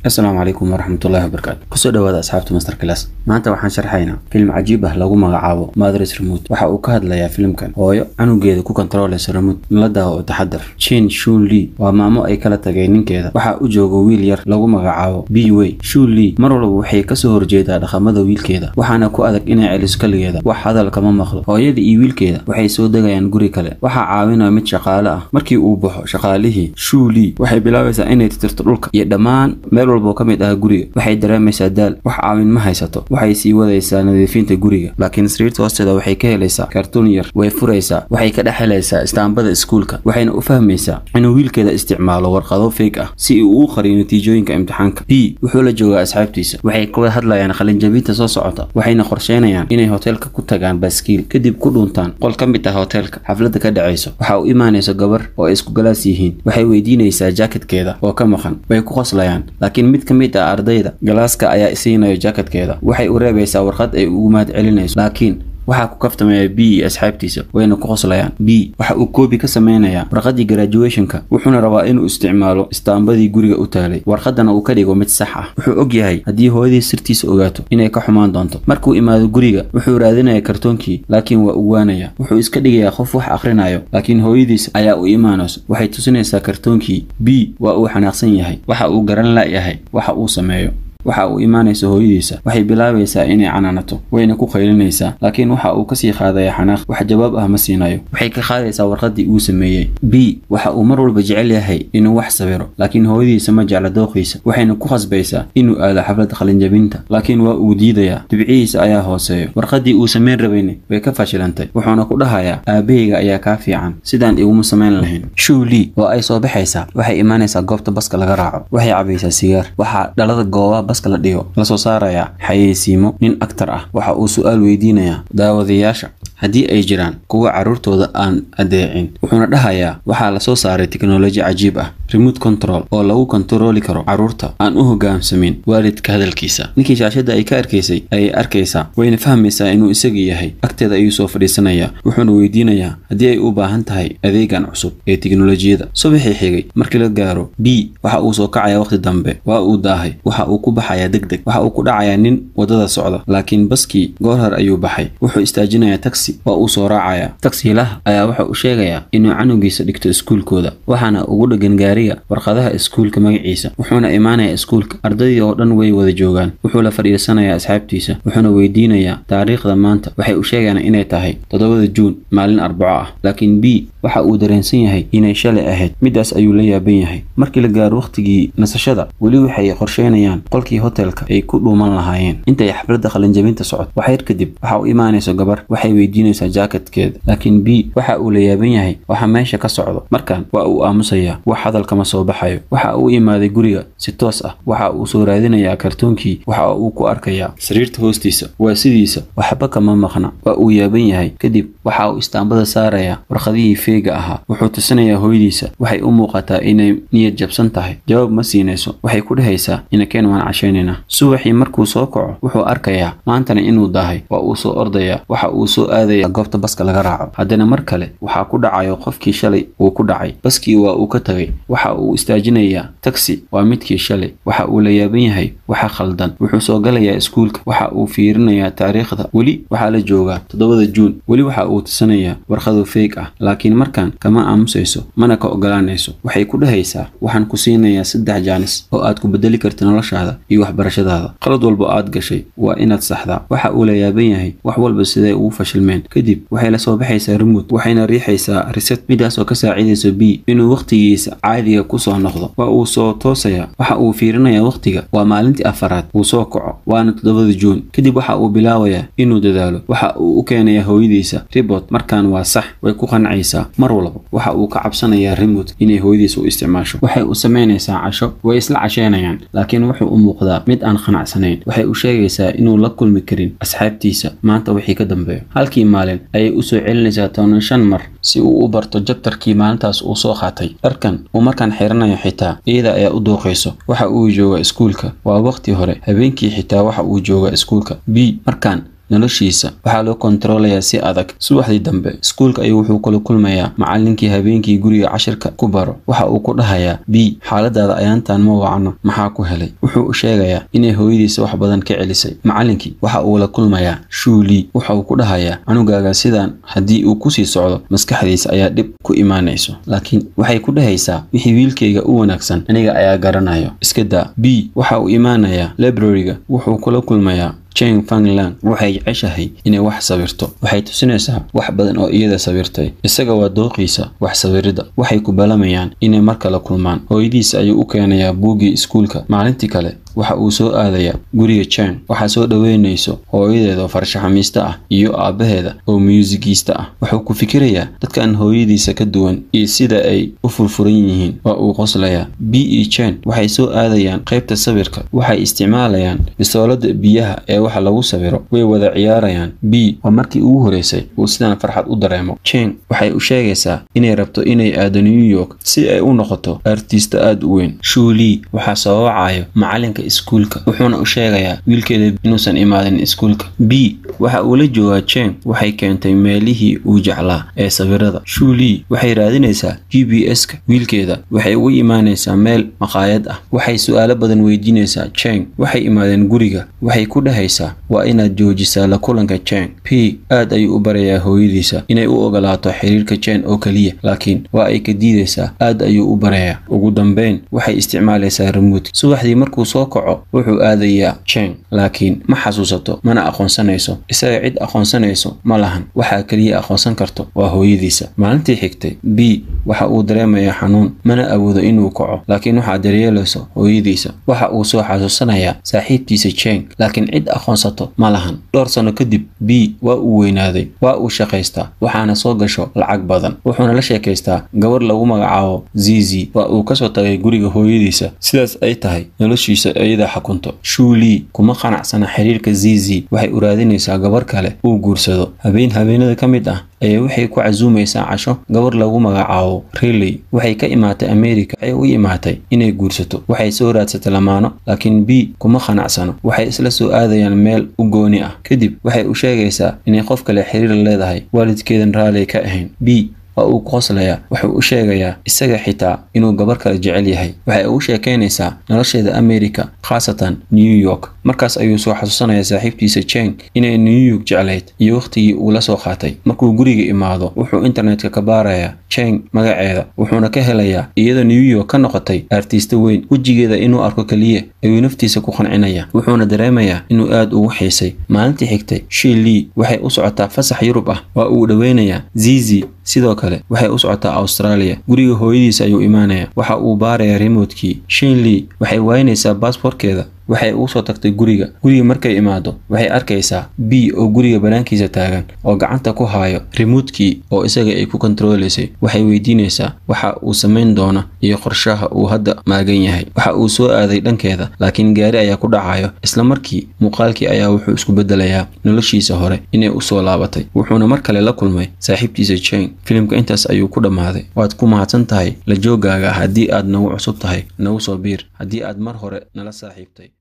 asalaamu calaykum waraxmatullahi wabarakaatu kusoo dhawaada asxaabta master class maanta waxaan sharxaynaa film cajiib ah lagu magacaabo madres remote waxa uu ka hadlayaa filimkan hooyo canugeeda ku kontrooleysa remote la daawo oo taxadar chin shun lee waa maamo ay kala tagay ninkeeda waxaa u jooga wiil yar lagu magacaabo b way shun lee mar walba waxay kasoo horjeedaa dhaqamada wiilkeeda waxaana ku adag inay celiso kaligeeda wax hadal kama maqlo hooyada iyo wiilkeeda waxay soo degayaan guri kale waxaa caawinaya mid shaqaale ah markii uu baxo shaqaalihii shun lee waxay bilaabaysaa inay tirtirto dhulka iyo dhammaan meel walba oo ka mid ah guriga waxay dareemaysaa daal wax caawin ma haysato waxay sii wadaysaa nadiifinta guriga laakiin sariirta hoosteeda waxay ka helaysaa kartuun yar way furaysaa waxay ka dhex helaysaa istaambada iskuulka waxayna u fahmaysaa inuu wiilkeeda isticmaalo warqado feeg ah si uu u qariyo natiijooyinka imtixaanka b wuxuu la joogaa asxaabtiisa waxay ka wada hadlayaan qalinjabinta soo socota waxayna qorsheynayaan inay hoteelka ku tagaan baaskiil kadib ku dhuntaan qol ka mid ah hoteelka xafladda ka dhacayso waxa u imaanaysa gabar oo ay isku galaas yihiin waxay weydiinaysaa jaakadkeeda oo ka maqan way ku qoslayaan laakiin mid ka mid ah ardayda galaaska ayaa isiinayo jaakadkeeda waxay u reebaysaa warqad ay ugu mahad celinayso laakiin waxaa ku kaftamaya b iyo asxaabtiisa wayna ku qoslayaan b waxa uu koobi ka samaynayaa warqadii graduationka wuxuuna rabaa inuu isticmaalo istaambadii guriga u taalay warqadana uu ka dhigo mid sax ah wuxuu og yahay haddii hooyadii sirtiisa ogaato inay ka xumaan doonto markuu imaado guriga wuxuu raadinaya kartoonkii laakiin waa uwaanaya wuxuu iska dhigayaa qof wax akhrinayo laakiin hooyadiis ayaa u imaanayso waxay tusinaysaa kartoonkii b waa uu xanaaqsan yahay waxa uu garan la'yahay waxa uu sameeyo waxa uu imaanaysa hooyadiisa waxay bilaabaysaa inay canaanato wayna ku qaylinaysaa laakiin waxa uu kasii qaadaya xanaaq wax jawaab ah ma siinayo waxay ka qaadaysaa warqadii uu sameeyey b waxa uu mar walba jecel yahay inuu wax sawiro laakiin hooyadiisa ma jecla dooqiisa waxayna ku khasbaysaa inuu aado xaflad qalinjabinta laakiin waa uu diidayaa dhibcihiisa ayaa hooseeyo warqadii uu samayn rabayna way ka fashilantay wuxuuna ku dhahayaa aabahayga ayaa kaa fiican sidaan iguma samayn lahayn shuu lee oo ay soo baxaysaa waxay imaanaysaa goobta baska laga raaco waxay cabaysaa sigaar waxaa dhalada gooba baska la dhigo lasoo saarayaa xayeysiimo nin aktar ah waxa uu su-aal weydiinayaa daawadayaasha haddii ay jiraan kuwa carruurtooda aan adeecin wuxuuna dhahayaa waxaa lasoo saaray teknoloji cajiib ah remote control oo lagu kontarooli karo carruurta aan u hogaamsamin waalidka hadalkiisa ninkii shaashadda ay ka arkaysay ayay arkaysaa wayna fahmaysaa inuu isaga yahay agteeda ayuu soo fadhiisanayaa wuxuuna weydiinayaa haddii ay u baahan tahay adeegan cusub ee teknolojiyada subaxii xigay markii la gaaro b waxa uu soo kacayaa waqti dambe waa uu daahay waxa uu ku baxayaa deg deg waxa uu ku dhacayaa nin waddada socda laakiin baskii goor hor ayuu baxay wuxuu istaajinayaa taxi waa uu soo raacayaa taksiilaha ayaa waxa uu sheegayaa inuu canugiisa dhigto iskuulkooda waxaana ugu dheggan gaariga warqadaha iskuulka magaciisa wuxuuna imaanayaa iskuulka ardaydii oo dhan way wada joogaan wuxuu la fadhiisanayaa asxaabtiisa wuxuuna weydiinayaa taariikhda maanta waxay u sheegayaan inay tahay toddobada juun maalin arbaco ah laakiin b waxa uu dareensan yahay inay shalay ahayd midaas ayuu la yaaban yahay markii la gaaro wakhtigii nasashada weli waxay qorsheynayaan qolkii hotelka ay ku dhuuman lahaayeen intay xafladda qalinjabinta socod waxyar kadib waxa uu imaanayso gabar waxay weydiinaysaa jaakadkeeda laakiin b waxa uu la yaaban yahay waxa meesha ka socdo markan waa uu aamusayaa wax hadal kama soo baxayo waxa uu imaaday guriga si toos ah waxa uu soo raadinayaa kartoonkii waxa uu ku arkayaa sariirta hoostiisa waa sidiisa waxba kama maqna waa uu yaaban yahay kadib waxa uu istaambada saarayaa warqadihii feega ahaa wuxuu tusinayaa hooyadiisa waxay u muuqataa inay niyad jabsan tahay jawaab ma siinayso waxay ku dhehaysaa inakeen waan cashaynayna subaxii markuu soo kaco wuxuu arkayaa maantana inuu daahay waa uu soo ordayaa waxa uu soo aadayaa goobta baska laga raaco haddana mar kale waxaa ku dhacayo qofkii shalay uu ku dhacay baskii waa uu ka tagay waxa uu istaajinayaa taxi waa midkii shalay waxa uu la yaaban yahay waxa khaldan wuxuu soo galayaa iskuulka waxa uu fiirinayaa taariikhda weli waxaa la joogaa toddobada juun weli waxa uu tusanayaa warqado feeg ah laakiin markan kama aamusayso mana ka ogolaanayso waxay ku dhehaysaa waxaan ku siinayaa saddex jaanis oo aad ku bedeli karta noloshaada iyo waxbarashadaada qalad walba aad gashay waa inaad saxdaa waxa uu la yaaban yahay wax walba siday ugu fashilmeen kadib waxay la soo baxaysaa remote waxayna riixaysaa reset midaas oo ka saacidayso b inuu wakhtigiisa caadiga kusoo noqdo waa uu soo toosayaa waxa uu fiirinayaa wakhtiga waa maalintii afaraad uu soo kaco waana toddobada juun kadib waxa uu bilaabayaa inuu dadaalo waxa uu u keenayaa hooyadiisa ribot markaan waa sax way ku qancaysaa mar walba waxa uu ka cabsanayaa remote inay hooyadiisa u isticmaasho waxay u samaynaysaa casho way isla casheynayaan laakiin wuxuu u muuqdaa mid aan qanacsanayn waxay u sheegaysaa inuu la kulmi karin asxaabtiisa maanta wixii ka dambeeyo halkii maalin ayay u soo celinaysaa toban shan mar si uu u barto jabtarkii maalintaas uu soo qaatay dharkan uu markaan xiranayo xitaa iyada ayaa u dooqayso waxa uu jooga iskuulka waa waqti hore habeenkii xitaa waxa uu jooga iskuulka b markaan noloshiisa waxaa loo kontaroolayaa si adag subaxdii dambe iskuulka ayuu wuxuu kula kulmayaa macallinkii habeenkii guriga cashirka ku baro waxa uu ku dhahayaa b xaaladaada ayaantan ma wacno maxaa ku helay wuxuu u sheegayaa inay hooyadiisa wax badan ka celisay macallinkii waxa uu la kulmayaa shuulii waxa uu ku dhahayaa canugaaga sidaan haddii uu kusii socdo maskaxdiisa ayaa dhib ku imaanayso laakiin waxay ku dhahaysaa wixii wiilkayga u wanaagsan aniga ayaa garanayo iska daa b waxa uu imaanayaa librariga wuxuu kula kulmayaa jane fangland waxay jeceshahay inay wax sawirto waxay tusinaysaa wax badan oo iyada sawirtay isaga waa dooqiisa wax sawirida waxay ku balamayaan inay mar kale kulmaan hooyadiisa ayuu u keenayaa buuggii iskuulka maalintii kale waxa uu soo aadayaa guriga jane waxaa soo dhoweynayso hooyadeeda oo farshaxamiista ah iyo aabbaheeda oo muusigista ah wuxuu ku fikirayaa dadkan hooyadiisa ka duwan iyo sida ay u furfuran yihiin waa uu qoslayaa b e jane waxay soo aadayaan qaybta sawirka waxay isticmaalayaan bisoolada biyaha ee waxa lagu sawiro way wada ciyaarayaan b waa markii ugu horeysay uu sidaan farxad u dareemo jane waxay u sheegaysaa inay rabto inay aado new york si ay u noqoto artista aada u weyn shuulii waxaa soo wacayo macalinka iskuulka wuxuuna u sheegayaa wiilkeeda inuusan imaadin iskuulka b waxa uu la joogaa jane waxay keentay meelihii uu jeclaa ee sawirada shuulii waxay raadinaysaa g b s-ka wiilkeeda waxay ugu imaanaysaa meel maqaayad ah waxay su-aalo badan weydiinaysaa jane waxay imaadeen guriga waxay ku dhahaysaa waa inaad joojisaa la kulanka jane p aad ayuu u barayaa hooyadiisa inay u ogolaato xiriirka jane oo keliya laakiin waa ay ka diidaysaa aad ayuu u barayaa ugu dambeyn waxay isticmaalaysaa remuut subaxdii markuu soo kaco wuxuu aadayaa jane laakiin ma xasuusato mana aqoonsanayso isaga cid aqoonsanayso ma lahan waxaa keliya aqoonsan karto waa hooyadiisa maalintii xigtay b waxa uu dareemayaa xanuun mana awoodo inuu kaco laakiin waxaa daryeelayso hooyadiisa waxa uu soo xasuusanayaa saaxiibtiisa jane laakiin cid aqoonsato ma lahan dhowr sano kadib b waa uu weynaaday waa uu shaqaystaa waxaana soo gasho lacag badan wuxuuna la sheekaystaa gabar lagu magacaabo zizi waa uu kasoo tagay guriga hooyadiisa sidaas ay tahay noloshiisa iyada xakunto shuulii kuma qanacsana xiriirka zizi waxay u raadinaysaa gabar kale uu guursado habeen habeenada ka mid ah ayaa waxay ku casuumaysaa casho gabar lagu magacaabo riley waxay ka imaatay america waxay u imaatay inay guursato waxay soo raadsatay lamaano laakiin b kuma qanacsano waxay isla soo aadayaan meel u gooni ah kadib waxay u sheegaysaa inay qof kale xiriir leedahay waalidkeedan raalli ka ahayn b waa uu ku qoslayaa wuxuu u sheegayaa isaga xitaa inuu gabar kale jecel yahay waxay ugu sheekaynaysaa nolosheeda america khaasatan new york markaas ayuu soo xasuusanayaa saaxiibtiisa jane inay new york jeclayd iyo wakhtigii uu la soo qaatay markuu guriga imaado wuxuu internetka ka baarayaa jane magaceeda wuxuuna ka helayaa iyadoo new york ka noqotay artiista weyn wejigeeda inuu arko keliya ayuu naftiisa ku qancinaya wuxuuna dareemayaa inuu aad ugu xiisay maalintii xigtay shilii waxay u socotaa fasax yurub ah waa uu dhoweynayaa zizi sidoo kale waxay u socotaa australia guriga hooyadiisa ayuu imaanayaa waxa uu baarayaa remotkii shinley waxay waynaysaa baasboorkeeda waxay ugu soo tagtay guriga guriga markay imaado waxay arkaysaa b oo guriga banaankiisa taagan oo gacanta ku haayo remotkii oo isaga ay ku kontaroolaysay waxay weydiinaysaa waxa uu samayn doona iyo qorshaha uu hadda maagan yahay waxa uu soo aaday dhankeeda laakiin gaari ayaa ku dhacayo isla markii muuqaalkii ayaa wuxuu isku bedelayaa noloshiisa hore inay usoo laabatay wuxuuna mar kale la kulmay saaxiibtiisa jane filimka intaas ayuu ku dhammaaday waad ku mahadsan tahay la joogaaga haddii aad nagu cusub tahay nagu soo biir haddii aad mar hore nala saaxiibtay